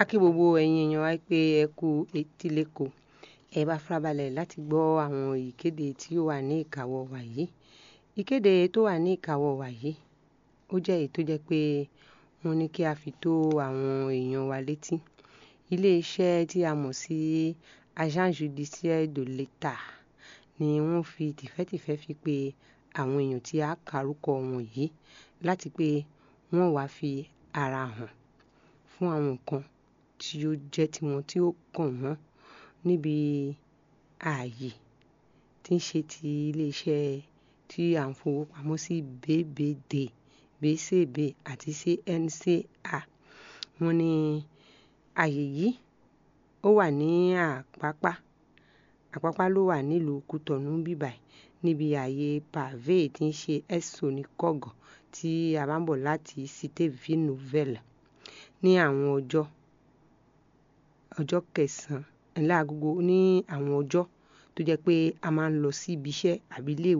A kí gbogbo ẹ̀yin èèyàn wa pé ẹ kú etíléko. Ẹ bá farabalẹ̀ láti gbọ́ àwọn ìkéde tí ó wà ní ìkáwọ́ wa yìí. Ìkéde tó wà ní ìkáwọ́ wa yìí, ó jẹ́ èyí tó jẹ́ pé wọ́n ní kí a fi tó àwọn èèyàn wa létí. Ilé iṣẹ́ tí a mọ̀ sí Agence Judiciaire de l'État ni wọ́n fi tìfẹ́tìfẹ́ fi pe àwọn èèyàn tí a kárúkọ wọn yìí láti pé wọ́n wá fi ara hàn fún àwọn nǹkan tí ó jẹ́ tiwọn tí ó kàn wọ́n níbi ààyè tí ń ṣe ti ilé iṣẹ́ tí à ń fowó pamọ́ sí BBD, BCB àti CNCA. Wọ́n ní ààyè yìí ó wà ní Àpápá. Àpápá ló wà nílùú Cotonou bíbàí níbi ààyè Pavé tí ń ṣe Esso ní Kọ̀gàn tí a bá ń bọ̀ láti Cité Ville Nouvelle ní àwọn ọjọ́ ọjọ́ kẹsàn-án láagogo ní àwọn ọjọ́ tó jẹ́ pé a máa ń lọ sí ibi iṣẹ́ àbí ilé ìwé